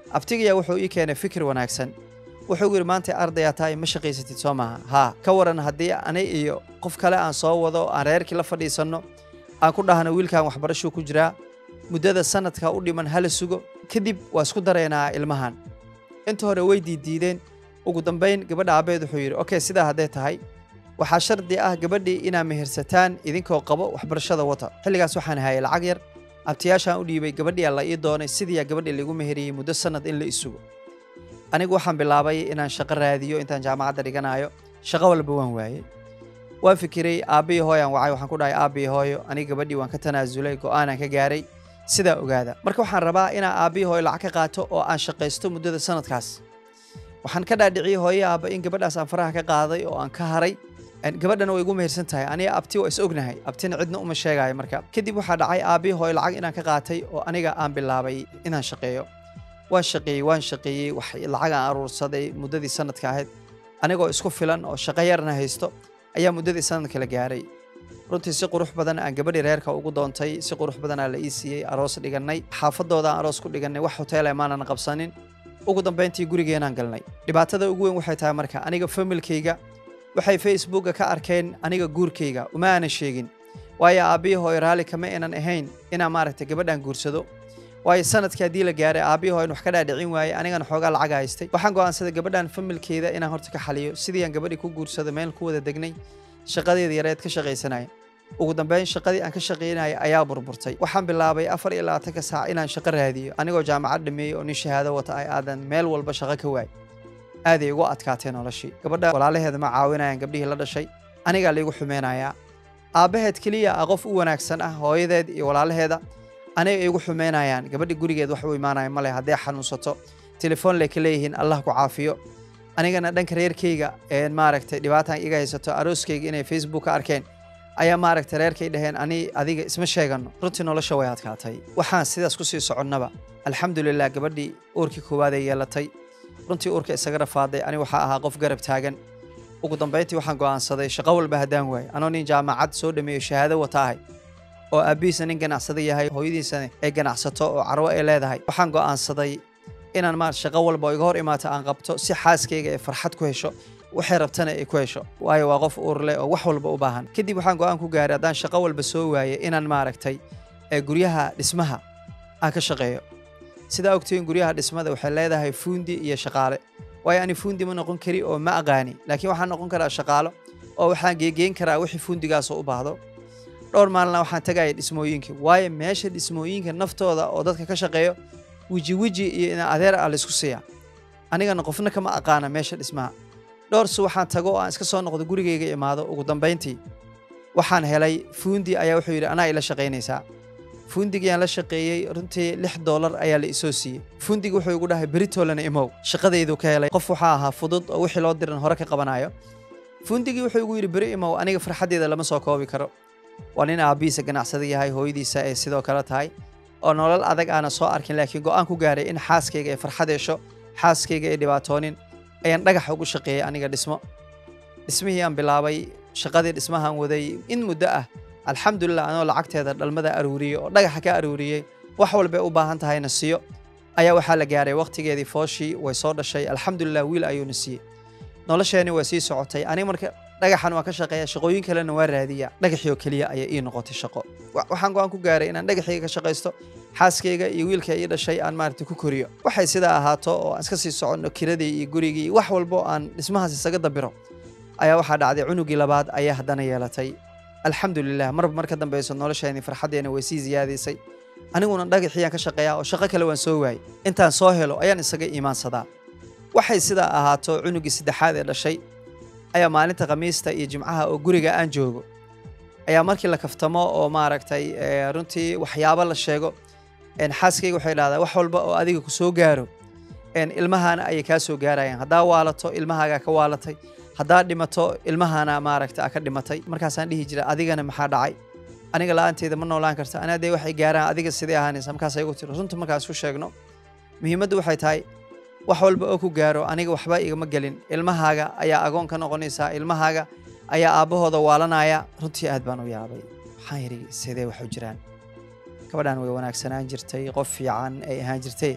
abtigayaa wuxuu ii keenay fikir wanaagsan wuxuu yidhi maanta ardayaa tahay ma shaqaysatid soo maaha haa ka waran haddii ani iyo qof kale aan soo wado aan reerkii la fadhiisanno aan ku dhahno wiilkan waxbarashuu ku jiraa muddada sanadka u dhiman hala sugo kadib waa isku daraynaa ilmahan inta hore way diiddiideen ugu dambayn gabadha aabbeed wuxuu yidhi okey sidaa hadday tahay waxaa shardi ah gabadhii inaa mehersataan idinkoo qabo waxbarashada wata xilligaas waxaan hayay lacag yar abtiyaashaan u dhiibay gabadhiyaa la ii doonay sidiiyaa gabadhii laigu meheriyey muddo sanad in la isugo anigu waxaan bilaabay inaan shaqo raadiyo intaan jaamacadda dhiganayo shaqo walba waan waayey waan fikiray aabbihii hooyaan wacay waxaan ku dhahay aabbihii hooyo aniga gabadhii waan ka tanaasulay go'aanaan ka gaaray sidaa ogaada marka waxaan rabaa inaan aabbihii hooyo lacag ka qaato oo aan shaqaysto muddada sanadkaas waxaan ka dhaadhiciyey hooye aabba in gabadhaas aan faraha ka qaaday oo aan ka haray gabadhana way igu mehersan tahay aniga abti waa is ognahay abtina cidna uma sheegaayo marka kadib waxaa dhacay aabbihii hooyo lacag inaan ka qaatay oo aniga aan bilaabay inaan shaqeeyo waan shaqeeyey waan shaqeeyey wax lacag aan aruursaday muddadii sanadka ahayd anigoo isku filan oo shaqo yarna haysto ayaa muddadii sanadka la gaaray runtii si qurux badan aan gabadhii reerka ugu doontay si qurux badanaa la ii siiyey aroos dhigannay xaafadooda aan aroos ku dhigannay wax hoteela maanan qabsanin ugu dambayntii gurigeenaan galnay dhibaatada ugu weyn waxay tahay marka aniga familkayga waxay facebooka ka arkeen aniga guurkayga uma aanan sheegin waayo aabbihii hooyo raalli kama aynan ahayn inaan maaragtay gabadhan guursado waayo sanadkii haddii la gaaray aabbihii hooyo wax ka dhaadhicin waayey anigana xoogaa lacag haystay waxaan go'aansaday gabadhan familkeeda inaan horta ka xaliyo sidii aan gabadhii ku guursado meel ku wada degnay shaqadeeda yareed ka shaqaysanaya ugu dambeyn shaqadii aan ka shaqaynaya ayaa burburtay waxaan bilaabay afar iyo labaatanka saac inaan shaqo raadiyo anigoo jaamacad dhameeyey oo nin shahaado wata ay aadan meel walba shaqo ka waay aaday ugu adkaatee noloshii gabadha walaalaheeda ma caawinayaan gabdhihii la dhashay anigaa laigu xumeynayaa aabbaheed keliya ah qof u wanaagsan ah hooyadeed iyo walaalaheeda aniga igu xumeynayaan gabadhi gurigeed wax u imaanaya male hadday xanuunsato telefoon lay ka leeyihiin allah ku caafiyo anigana dhanka reerkayga ee maaragtay dhibaataan iga haysato arooskayga inay facebook ka arkeen ayaa maaragtay reerkay dhaheen ani adiga isma sheegano runtii nolosha way adkaatay waxaan sidaas kusii soconnaba alxamdulilah gabadhii uurkii koowaadee yeelatay runtii uurka isaga rafaaday ani waxaa ahaa qof garab taagan ugu dambayntii waxaan go'aansaday shaqo walba haddaan waayo anoo nin jaamacad soo dhameeyo shahaado wata ahay oo aabbihiisa nin ganacsada yahay hooyadiisana ay ganacsato oo carwo ay leedahay waxaan go'aansaday inaan maar shaqo walba oo iga hor imaato aan qabto si xaaskayga ay farxad ku hesho waxay rabtana ay ku hesho waayo waa qof uur leh oo wax walba u baahan kadib waxaan go'aan ku gaaray haddaan shaqo walba soo waayay inaan maaragtay ee guryaha dhismaha aan ka shaqeeyo sidaa ogtiin guryaha dhismada waxay leedahay fuundi iyo shaqaale waayo ani fuundi ma noqon kari oo ma aqaani laakiin waxaan noqon karaa shaqaalo oo waxaan geegeyn karaa wixii fuundigaasoo u baahdo dhowr maalina waxaan tagaya dhismooyinka waayo meesha dhismooyinka naftooda oo dadka ka shaqeeyo weji weji iyo ina adeer ah laysku siiya anigana qofna kama aqaana meesha dhismaha dhowr si waxaan tago oo aan iska soo noqdo gurigayga imaado ugu dambayntii waxaan helay fuundi ayaa wuxuu yidhi anaa ila shaqaynaysaa fuundigiyaan la shaqeeyey runtii lix doolar ayaa la isoo siiyey fuundigi wuxuu igu dhahay beritolana imow shaqadaydu ka helay qof waxaa ahaa fudud oo wixii loo diran hore ka qabanayo fuundigii wuxuu igu yidhi beri imow aniga farxaddeeda lama soo koobi karo waa nin aabbihiisa ganacsada yahay hooyadiisa ay sidoo kale tahay oo nolol adag aana soo arkin laakiin go'aan ku gaaray in xaaskayga ay farxad hesho xaaskayga ay dhibaatoonin ayaan dhagaxa ugu shaqeeyey aniga dhismo dhismihii aan bilaabay shaqadii dhismahaan waday in muddo ah alxamdulilah anoo lacagteeda dhalmada aruuriyey oo dhagaxa ka aruuriyey wax walbay u baahan tahayna siiyo ayaa waxaa la gaaray wakhtigeedii fooshii way soo dhashay alxamdulilah wiil ayuuna siiyey nolosheeni waa sii socotay aniga marka dhagaxan waa ka shaqeeya shaqooyin kalena waa raadiya dhagaxii oo keliya ayay ii noqotay shaqo waxaan go'aan ku gaaray inaan dhagaxiyga ka shaqaysto xaaskayga iyo wiilka ii dhashay aan maaragtay ku koriyo waxay sidaa ahaato oo aan iska sii soconno kiradii iyo gurigii iyo wax walbo aan dhismahaas isaga dabiro ayaa waxaa dhacday cunugii labaad ayaa haddana yeelatay alxamdulilah marba mar ka dambeyso nolosheeni farxaddeena way sii siyaadaysay aniguna dhagaxiyaan ka shaqeeyaa oo shaqo kale waan soo waayey intaan soo helo ayaan isaga iimaansadaa waxay sidaa ahaato cunugii saddexaad ee dhashay ayaa maalinta khamiista iyo jimcaha oo guriga aan joogo ayaa markii la kaftamo oo maaragtay runtii waxyaabo la sheego xaaskayga waxay dhahdaa wax walba oo adiga ku soo gaaro ilmahaana ayay kaa soo gaarayaan haddaa waalato ilmahaagaa ka waalatay haddaa dhimato ilmahaana maaragta a ka dhimatay markaasaan dhihi jira adigana maxaa dhacay aniga la'aanteeda ma noolaan karta anaa dee waxay gaaraan adiga sidee ahaanaysa markaas igu tiro runta markaan isku sheegno muhiimaddu waxay tahay wax walba oo ku gaaro aniga waxba igama gelin ilmahaaga ayaa agoon ka noqonaysaa ilmahaaga ayaa aabbahooda waalanaya runtii aad baan u yaabay waxaan yidhi sidee wax u jiraan gabadhan way wanaagsanaan jirtay qof fiican ay ahaan jirtay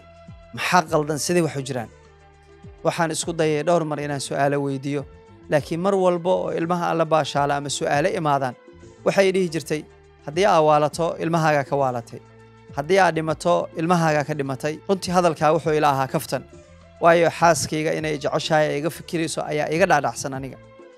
maxaa qaldan sidee wax u jiraan waxaan isku dayay dhowr mar inaan su'aalo weydiiyo laakiin mar walba oo ilmaha alla baashaala ama su'aalo imaadaan waxay dhihi jirtay haddii aa waalato ilmahaagaa ka waalatay haddii aad dhimato ilmahaagaa ka dhimatay runtii hadalkaa wuxuu ila ahaa kaftan waayo xaaskayga inay jeceshahay ay iga fikirayso ayaa iga dhaadhacsan aniga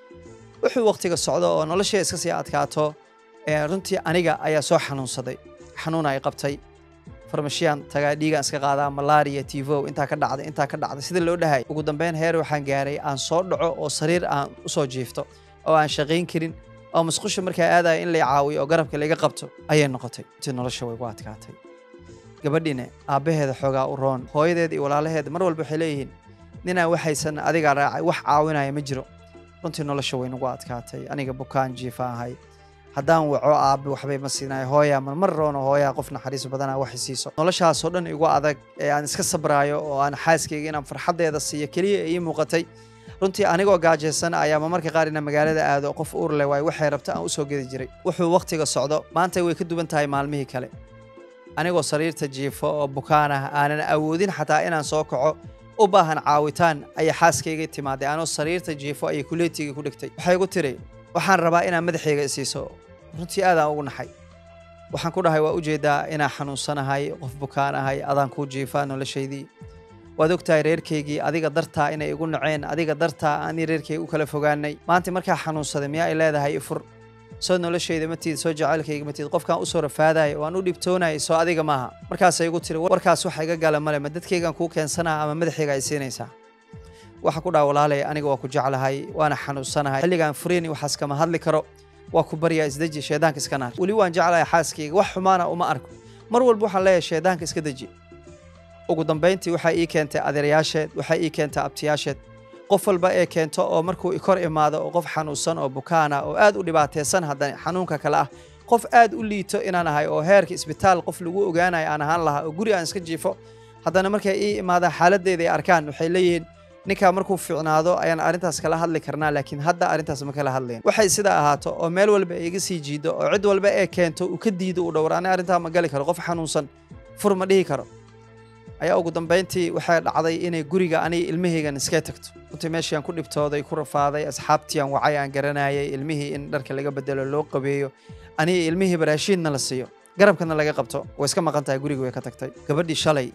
wuxuu wakhtiga socdo oo noloshii iska sii adkaato runtii aniga ayaa soo xanuunsaday xanuun ay qabtay farmashiyan tagaa dhiigaan iska qaadaa malaria tivow intaa ka dhacday intaa ka dhacday sida loo dhahay ugu dambeyn heer waxaan gaaray aan soo dhaco oo sariir aan usoo jiifto oo aan shaqayn karin oo musqusha markaa aadaya in lay caawiyo oo garabka layga qabto ayay noqotay intii nolosha way gu adkaatay gabadhiine aabbaheeda xoogaa u roon hooyadeeda iyo walaalaheeda mar walba waxay leeyihiin ninaan waxaysan adigaa raacay wax caawinaya ma jiro runtii nolosha way nagu adkaatay aniga bukaan jiifa ahay haddaan waco aabbe waxbay ma siinayo hooyaa marmar roono hooyaa qof naxariis badana wax siiso noloshaasoo dhan igu adag ee aan iska sabraayo oo aan xaaskayga inaan farxaddeeda siiyo keliya ii muuqatay runtii anigoo gaajaysan ayaa marmarka qaar ina magaalada aado qof uur leh waayo waxay rabta aan usoo gedi jiray wuxuu wakhtiga socdo maanta way ka duwan tahay maalmihii kale anigoo sariirta jiifo oo bukaan ah aanan awoodin xataa inaan soo kaco u baahan caawitaan ayaa xaaskayga timaaday anoo sariirta jiifo ayay kuleetiga ku dhigtay waxay gu tiri waxaan rabaa inaan madaxayga isiiso runtii aadaan ugu naxay waxaan ku dhahay waa ujeedaa inaan xanuunsanahay qof bukaan ahay adaan kuu jiifaa noloshaydii waad ogtahay reerkaygii adiga dartaa inay igu naceen adiga dartaa aanii reerkayga u kala fogaanay maanta markaa xanuunsaday miyaa ay leedahay ifur soo noloshayda matiid soo jacaylkayga matiid qofkaan usoo rafaadaya oo aan u dhibtoonaya soo adiga maaha markaasay igu tiri warkaas waxa iga gala male ma dadkaygaan kuu keensanaa ama madaxayga ay siinaysaa waxa ku dhaha walaalay aniga waa ku jeclahay waana xanuunsanahay xilligaan fureyni waxaas kama hadli karo waa ku baryaa isdeji shaydaanka iska naar weli waan jeclahay xaaskayga wax xumaana uma arko mar walba waxaan leeyahay shaydaanka iska deji ugu dambayntii waxaa ii keentay adeerayaasheed waxaa ii keentay abtiyaasheed qof walba ee keento oo markuu kor imaado oo qof xanuunsan oo bukaana oo aad u dhibaataysan haddana xanuunka kale ah qof aad u liito inaan ahay oo heerka isbitaal qof lagu ogaanayo aan ahaan lahaa oo guri aan iska jiifo haddana markay ii imaadaan xaaladdeeda ay arkaan waxay leeyihiin ninkaa markuu fiicnaado ayaan arrintaas kala hadli karnaa laakiin hadda arrintaas ma kala hadlayn waxay sidaa ahaato oo meel walba iga sii jiido oo cid walba ee keento uu ka diido uu dhowr ani arrintaa ma gali karo qof xanuunsan fur ma dhihi karo ayaa ugu dambayntii waxay dhacday inay guriga aniga ilmahaygan iska tagto runtii meeshiaan ku dhibtooday ku rafaaday asxaabtiiaan wacay aan garanayay ilmihii in dharka laga bedelo loo qabeeyo aniga ilmihii baraashiidna la siiyo garabkana laga qabto way iska maqan tahay guriga way ka tagtay gabadhii shalay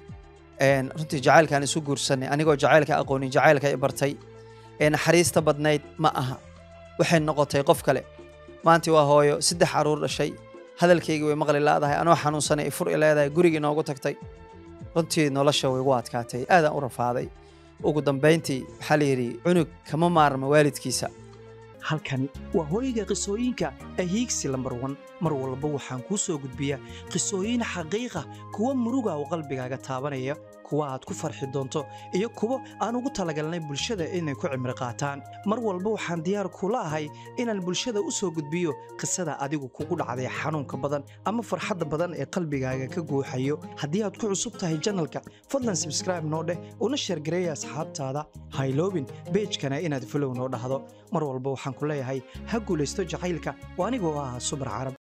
runtii jacaylkaan isu guursanay anigoo jacaylka aqoonin jacaylka i bartay ee naxariista badnayd ma aha waxay noqotay qof kale maantii waa hooyo saddex caruur dhashay hadalkaygii way maqli laadahay anoo xanuunsanay ifur i leedahay gurigii noogu tagtay runtii nolosha way igu adkaatay aadaan u rafaaday ugu dambayntii waxaa la yidhi cunug kama maarma waalidkiisa halkani waa hooyga qisooyinka ahiigsi lambar wan mar walba waxaan kuu soo gudbiyaa qisooyin xaqiiqa kuwa muruga oo qalbigaaga taabanaya kuwa aad ku farxi doonto iyo kuwo aan ugu talagalnay bulshada inay ku cimri qaataan mar walba waxaan diyaar kula ahay inaan bulshada u soo gudbiyo qisada adigu kugu dhacday xanuunka badan ama farxadda badan ee qalbigaaga ka guuxayo haddii aad ku cusub tahay janalka fadlan sabskraibe noo dheh una sheergareeya asxaabtaada hayloobin beejkana inaad folow noo dhahdo mar walba waxaan ku leeyahay ha guulaysto jacaylka oo anigoo ah subar carab